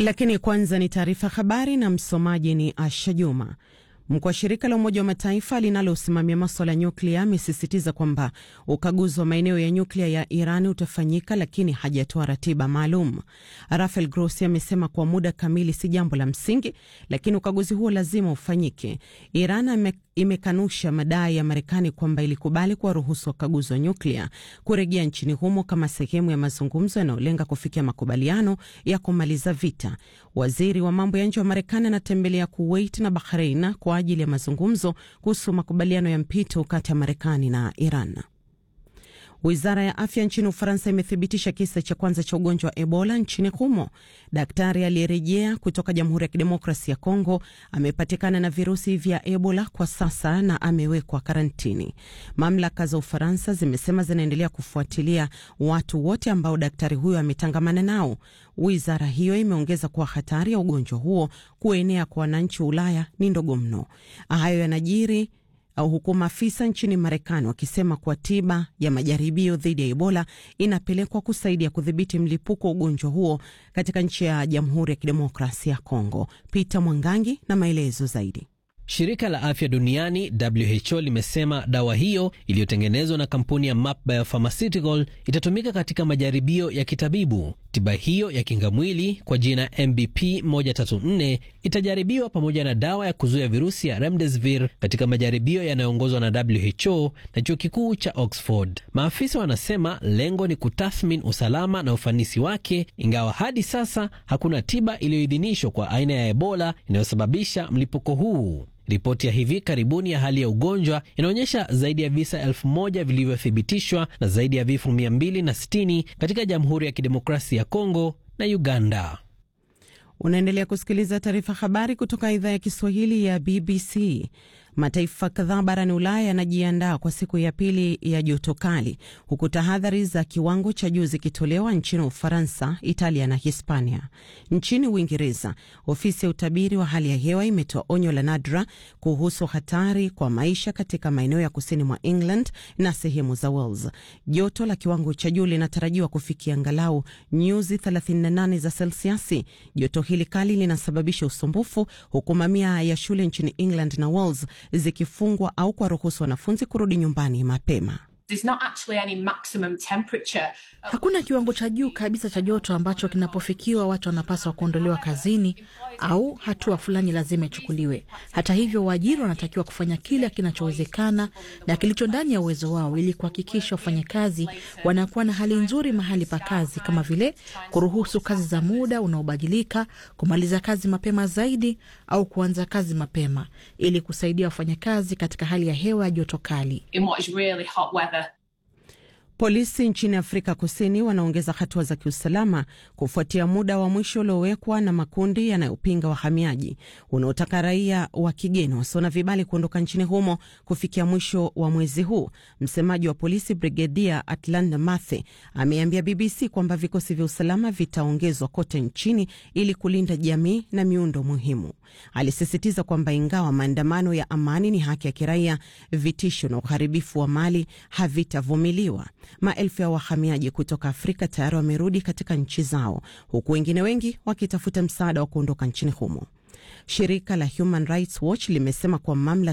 Lakini kwanza ni taarifa habari na msomaji ni Asha Juma. Mkuu wa shirika la Umoja wa Mataifa linalosimamia maswala ya nyuklia amesisitiza kwamba ukaguzi wa maeneo ya nyuklia ya Iran utafanyika, lakini hajatoa ratiba maalum. Rafael Grossi amesema kwa muda kamili si jambo la msingi, lakini ukaguzi huo lazima ufanyike. Iran imekanusha madai ya Marekani kwamba ilikubali kuwaruhusu wakaguzi wa nyuklia kurejea nchini humo kama sehemu ya mazungumzo yanayolenga kufikia makubaliano ya kumaliza vita. Waziri wa mambo ya nje wa Marekani anatembelea Kuwait na Bahrain kwa ajili ya mazungumzo kuhusu makubaliano ya mpito kati ya Marekani na Iran. Wizara ya afya nchini Ufaransa imethibitisha kisa cha kwanza cha ugonjwa wa Ebola nchini humo. Daktari aliyerejea kutoka Jamhuri ya Kidemokrasi ya Kongo amepatikana na virusi vya Ebola kwa sasa na amewekwa karantini. Mamlaka za Ufaransa zimesema zinaendelea kufuatilia watu wote ambao daktari huyo ametangamana nao. Wizara hiyo imeongeza kuwa hatari ya ugonjwa huo kuenea kwa wananchi wa Ulaya ni ndogo mno. Hayo yanajiri huku maafisa nchini Marekani wakisema kuwa tiba ya majaribio dhidi ya Ebola inapelekwa kusaidia kudhibiti mlipuko wa ugonjwa huo katika nchi ya Jamhuri ya Kidemokrasia ya Kongo. Peter Mwangangi na maelezo zaidi. Shirika la afya duniani WHO limesema dawa hiyo iliyotengenezwa na kampuni ya Map Biopharmaceutical itatumika katika majaribio ya kitabibu. Tiba hiyo ya kingamwili kwa jina MBP 134 itajaribiwa pamoja na dawa ya kuzuia virusi ya Remdesivir katika majaribio yanayoongozwa na WHO na chuo kikuu cha Oxford. Maafisa wanasema lengo ni kutathmini usalama na ufanisi wake, ingawa hadi sasa hakuna tiba iliyoidhinishwa kwa aina ya Ebola inayosababisha mlipuko huu. Ripoti ya hivi karibuni ya hali ya ugonjwa inaonyesha zaidi ya visa elfu moja vilivyothibitishwa na zaidi ya vifo 260 katika Jamhuri ya Kidemokrasia ya Kongo na Uganda. Unaendelea kusikiliza taarifa habari kutoka idhaa ya Kiswahili ya BBC. Mataifa kadhaa barani Ulaya yanajiandaa kwa siku ya pili ya joto kali, huku tahadhari za kiwango cha juu zikitolewa nchini Ufaransa, Italia na Hispania. Nchini Uingereza, ofisi ya utabiri wa hali ya hewa imetoa onyo la nadra kuhusu hatari kwa maisha katika maeneo ya kusini mwa England na sehemu za Wales. Joto la kiwango cha juu linatarajiwa kufikia angalau nyuzi 38 za selsiasi. Joto hili kali linasababisha usumbufu, huku mamia ya shule nchini England na Wales zikifungwa au kuwaruhusu wanafunzi kurudi nyumbani mapema. Hakuna kiwango cha juu kabisa cha joto ambacho kinapofikiwa watu wanapaswa kuondolewa kazini au hatua fulani lazima ichukuliwe. Hata hivyo, waajiri wanatakiwa kufanya kila kinachowezekana na kilicho ndani ya uwezo wao ili kuhakikisha wafanyakazi wanakuwa na hali nzuri mahali pa kazi, kama vile kuruhusu kazi za muda unaobadilika, kumaliza kazi mapema zaidi au kuanza kazi mapema ili kusaidia wafanyakazi katika hali ya hewa ya joto kali. Polisi nchini Afrika Kusini wanaongeza hatua za kiusalama kufuatia muda wa mwisho uliowekwa na makundi yanayopinga wahamiaji unaotaka raia wa kigeni wasio na vibali kuondoka nchini humo kufikia mwisho wa mwezi huu. Msemaji wa polisi Brigedia Atlanta Mathe ameambia BBC kwamba vikosi vya usalama vitaongezwa kote nchini ili kulinda jamii na miundo muhimu. Alisisitiza kwamba ingawa maandamano ya amani ni haki ya kiraia, vitisho na uharibifu wa mali havitavumiliwa. Maelfu ya wahamiaji kutoka Afrika tayari wamerudi katika nchi zao, huku wengine wengi wakitafuta msaada wa kuondoka nchini humo. Shirika la Human Rights Watch limesema kwa mamlaka